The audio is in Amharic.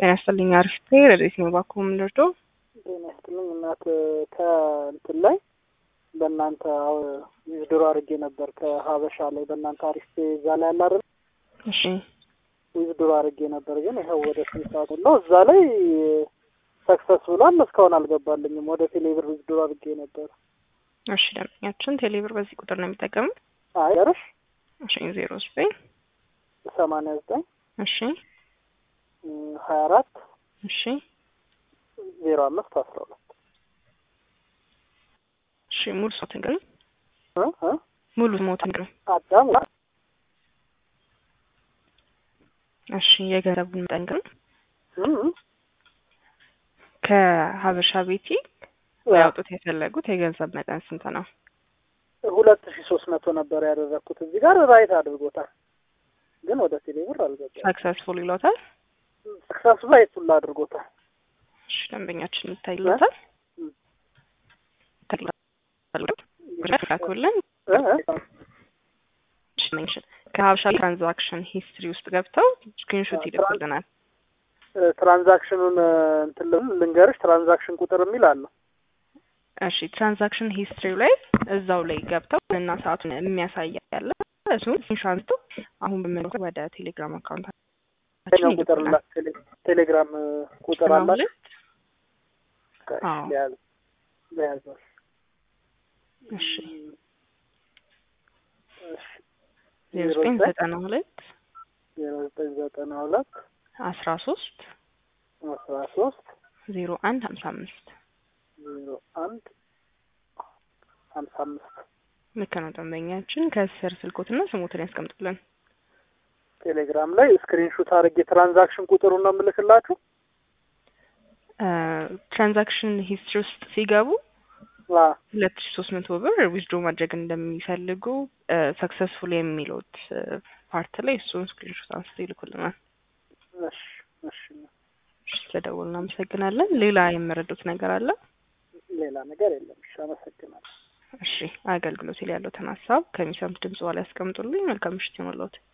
ጤና ይስጥልኝ። አሪፍ ረዴት ነው ባኮ የምንደርደው ጤና ይስጥልኝ እናት ከእንትን ላይ በእናንተ ድሮ አድርጌ ነበር ከሀበሻ ላይ በእናንተ አሪፍ እዛ ላይ ያለ አይደል? እሺ ዊዝድሮ አድርጌ ነበር ግን ይኸው ወደ ስንት ሰዓት ነው እዛ ላይ ሰክሰስ ብሏል። እስካሁን አልገባልኝም። ወደ ቴሌብር ዊዝድሮ አድርጌ ነበር። እሺ ደንበኛችን ቴሌብር በዚህ ቁጥር ነው የሚጠቀሙት። አይ ገርሽ እሺ ዜሮ ዘጠኝ ሰማንያ ዘጠኝ እሺ ሀያ አራት እሺ ዜሮ አምስት አስራ ሁለት እሺ ሙሉ ሶትን ግን እ እ ሙሉ ሞትን ግን አዳም እሺ የገንዘቡን መጠን ግን እ እ ከሀበሻ ቤቲ ያውጡት የፈለጉት የገንዘብ መጠን ስንት ነው? ሁለት ሺ ሶስት መቶ ነበር ያደረግኩት እዚህ ጋር ራይት አድርጎታል፣ ግን ወደ ቴሌብር አልገባም። ሰክሰስፉል ይሎታል። ሰክሰስ ራይት ሁላ አድርጎታል። እሺ ደንበኛችን ይታይሎታል። ካኩልን እ እ ከሀበሻ ትራንዛክሽን ሂስትሪ ውስጥ ገብተው ስክሪንሾት ይልኩልናል። ትራንዛክሽኑን እንትን ልንገርሽ፣ ትራንዛክሽን ቁጥር የሚል አለው። እሺ ትራንዛክሽን ሂስትሪው ላይ እዛው ላይ ገብተው እና ሰዓቱን የሚያሳይ ያለ እሱን ኢንሻንቱ አሁን በመልኩ ወደ ቴሌግራም አካውንት ኛው ቁጥር ላ ቴሌግራም ቁጥር አላት። አዎ። ለያዝ ለያዝ እሺ ዜሮ ዘጠኝ ዘጠና ሁለት ዜሮ ዘጠኝ ዘጠና ሁለት አስራ ሶስት አስራ ሶስት ዜሮ አንድ ሀምሳ አምስት ዜሮ አንድ ሀምሳ አምስት ልክ ነው ደንበኛችን። ከስር ስልኮትና ስሞትን ያስቀምጡልን። ቴሌግራም ላይ ስክሪንሹት አድርጌ ትራንዛክሽን ቁጥሩን ነው የምልክላችሁ። ትራንዛክሽን ሂስትሪ ውስጥ ሲገቡ አ ሁለት ሺ ሶስት መቶ ብር ዊዝድሮ ማድረግ እንደሚፈልጉ ሰክሰስፉል የሚሉት ፓርት ላይ እሱን ስክሪንሾት አንስቶ ይልኩልናል። እሺ እሺ። እሺ ስለደወሉ እናመሰግናለን። ሌላ የምረዱት ነገር አለ? ሌላ ነገር የለም። እሺ፣ አመሰግናለሁ። እሺ አገልግሎት ላይ ያለውትን ሀሳብ ከሚሰሙት ድምጽ በኋላ ያስቀምጡልኝ። መልካም ምሽት ይሁንልዎት።